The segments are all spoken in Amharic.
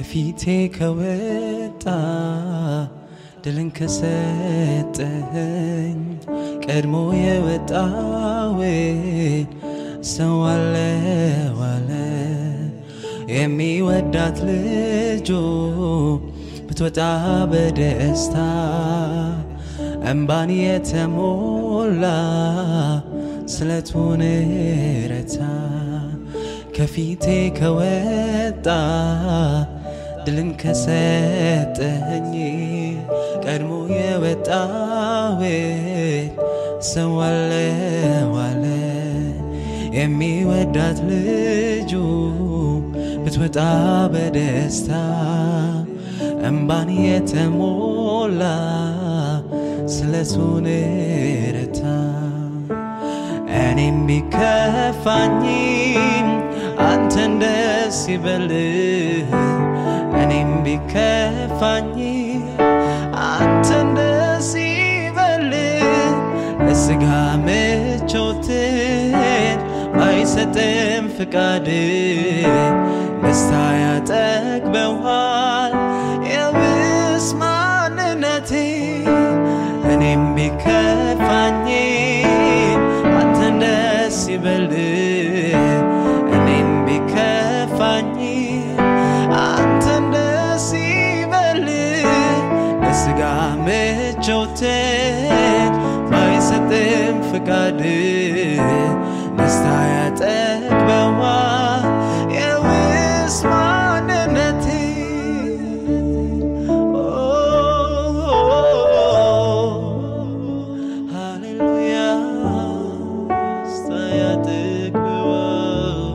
ከፊቴ ከወጣ ድልን ከሰጠኸኝ ቀድሞ የወጣውን ሰው አለ ዋለ የሚወዳት ልጁ ብትወጣ በደስታ እምባን የተሞላ ስለቱን ረታ ከፊቴ ከወጣ ድልን ከሰጠኝ ቀድሞ የወጣውን ሰው አለ ዋለ የሚወዳት ልጁ ብትወጣ በደስታ እምባን የተሞላ ስለቱን ረታ እኔም ቢከፋኝም አንተን ደስ ይበልህ እኔም ቢከፋኝ አንተን ደስ ይበልህ ለስጋ ምቾትን ባይሰጥም ፍቃድ ደስታ ያጠግበዋል የብስ ማንነቴ እኔም ቢከፋኝ አንተን ደስ ይበልህ እኔም ቢከፋኝ አንተን ደስ ይበልህ ለስጋ ምቾትን ባይሰጥም ፍቃድ ደስታ ያጠግበዋል የውስ ማንነቴ ሃሌሉያ ደስታ ያጠግበዋል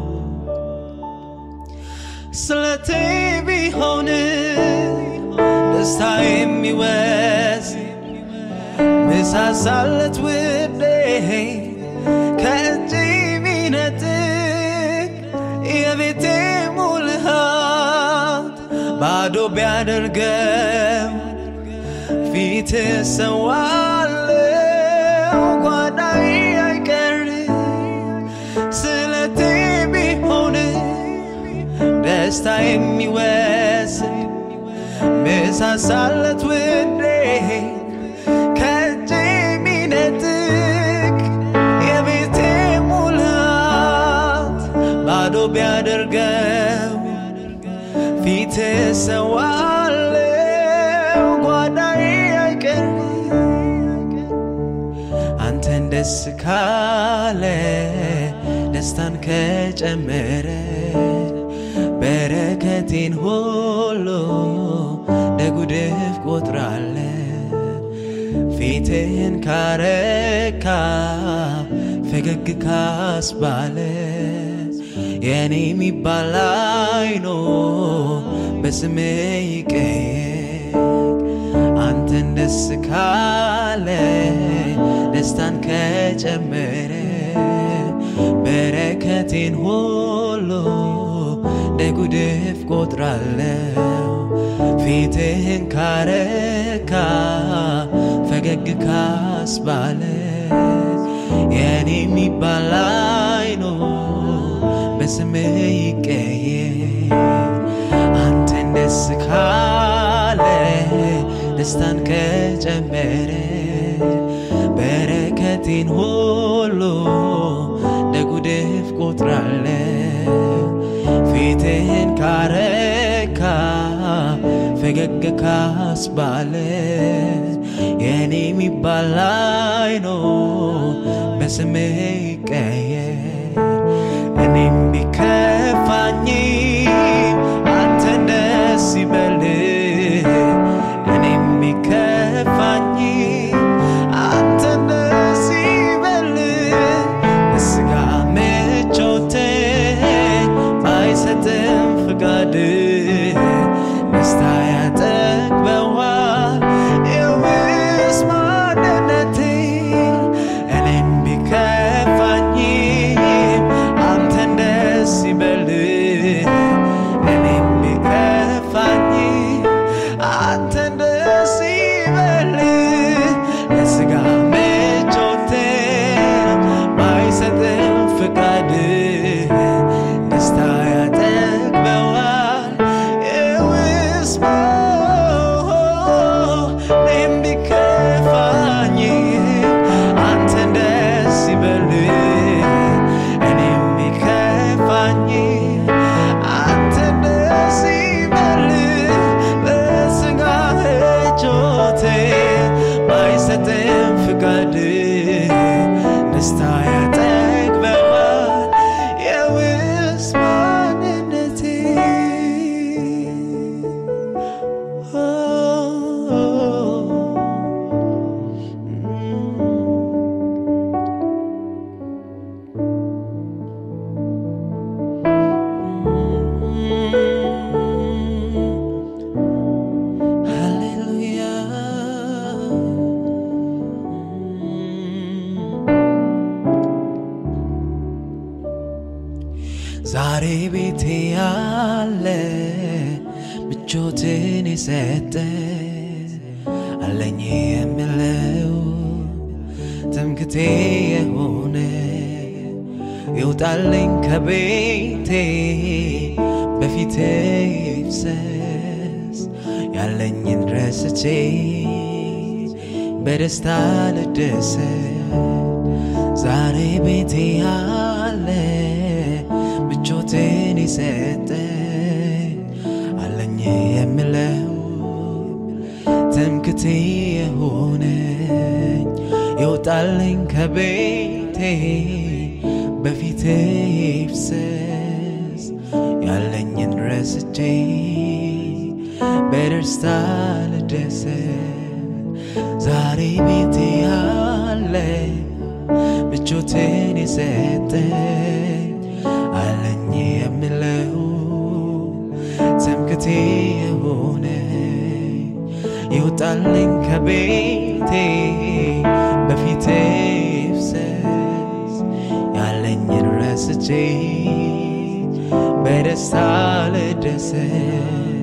ስለቴ ቢሆን ደስታ የሚወስ ምሳሳለት ውዴ ከእጅ ሚነጥቅ የቤቴ ሙልሃት ባዶ ቢያደርገው ፊት ሰዋለው ጓዳይ አይቀርም ስለቴ ቢሆን ደስታ የሚወስድ ምሳሳለት ውዴ ከእጅ የሚነጥቅ የቤቴ ሙላት ባዶ ቢያደርገው ፊት ሰዋለው ጓዳይ አይቀርም አንተን ደስ ካለ ደስታን ከጨመረ በረከቴን ሁሉ ደጉድፍ ቆጥራለ ፊትህን ካረካ ፈገግ ካስባለ የኔ የሚባል አይኖ በስሜ ይቀየር አንተን ደስ ካለ ደስታን ከጨመረ በረከቴን ሁሉ ደጉድፍ ቆጥራለው ፊትህን ካረካ ፈገግ ካስባለ የኔ የሚባል አይኖ በስምህ ይቀየር አንተን ደስ ካለ ደስታን ከጨመረ በረከቴን ሁሉ ደጉድፍ ቆጥራለ ፊትህን ካረካ ፈገግ ካስባለ የኔ የሚባል አይኖ በስምህ ይቀየር እኔም ቢከፋኝ አንተን ደስ ይበልህ እኔም ቢከፋኝ አንተን ደስ ይበልህ ስጋ ምቾቴ ባይሰጥም ፍቃድ ደስታ ያጠግበዋል የውስጥ ማንነቴ እኔም ቢከፋኝ አንተን ደስ ይበልህ እኔም ቢከፋኝ አንተን ደስ ይበልህ ለስጋ ምቾቴ ባይሰጥም ፍቃድ ደስታ ያጠግበዋል ምቾትን የሰጠ አለኝ የምለው ትምክቴ የሆነ ይውጣልኝ ከቤቴ በፊቴ ይፍሰስ ያለኝን ረስቼ በደስታ ልደሰት ዛሬ ቤቴ ያለ ምቾትን የሰጠኝ አለኝ የምለው ትምክቴ የሆነኝ ይውጣልኝ ከቤቴ በፊቴ ይፍሰስ ያለኝን ረስቼ በደስታ ልደሰት ዛሬ ቤቴ ያለ ምቾትን የሰጠኝ አለኝ የምለው ትምክቴ የሆነ ይውጣልኝ ከቤቴ በፊቴ ይፍሰስ ያለኝን ረስቼ በደስታ ልደሰት